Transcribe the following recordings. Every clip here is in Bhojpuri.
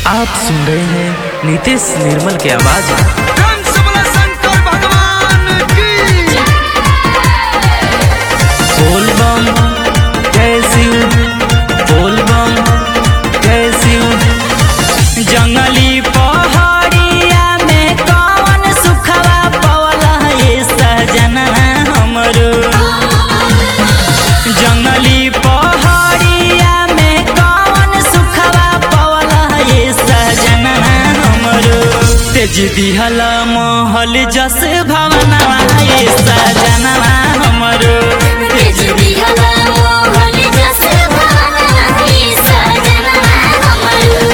आप सुन रहे हैं नीतीश निर्मल की आवाज में। कंसबला शंकर भगवान की बोल बम जय शिव बोल बम जय शिव जंगली पहाड़िया में कौन सुखवा पवला ये सजना हमरो जंगली पहाड़िया में कौन सुखवा पवला ये सजना हमरो तेज दिहला महल जस भवना ये सजना हमरो तेज दिहला मोहन जस भावना ही सजना हमरो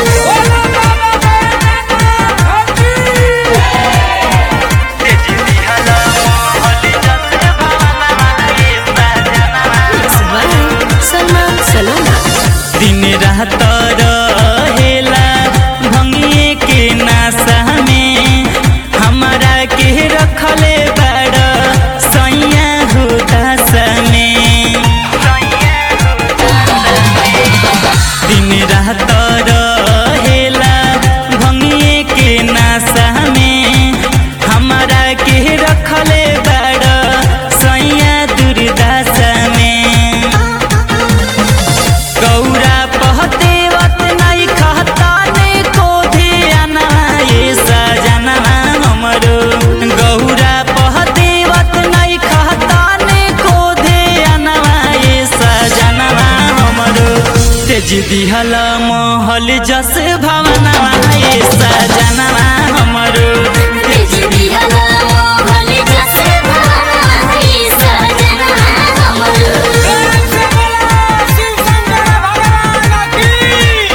सलमान सलोना दिन रात रहेला भंगिए के नासा में हमारा के रखले बड़ सैया हुदास में दिन रात रहेला भंगिए के नासा में हमारा के रखले बड़ सैया दुर्दशा में गौरा पहते वत नहीं खाता ने कोधे आना ये सजना हमरो गौरा पहते वत नहीं खाता ने कोधे आना ये सजना हमरो तेज दिहला महल जस भवना ये सजना हमरो तेज दिहला मोहन जस भावना ही सजना हमरो शिव शंकर भगवान की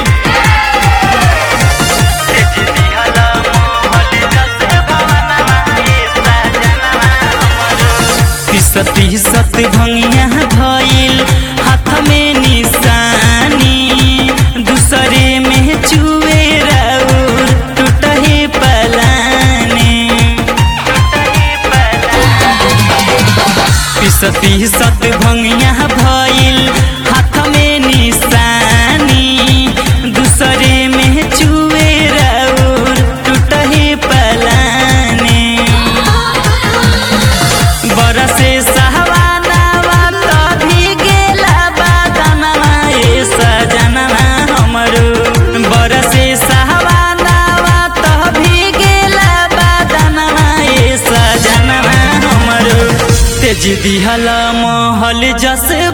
सती सत भंगिया भइल हाथ में निशानी दूसरे में चुए राउर टूटहे पलानी सती सत भंगिया भइल हाथ में निशानी दूसरे में चुए राउर टूटहे पलानी बरसे सहवानावा तभी गेला बादनवा ये सजनवा हमरो बरसे सहवानावा तभी गेला बादनवा ये सजनवा हमरो तेज दिहला महल जस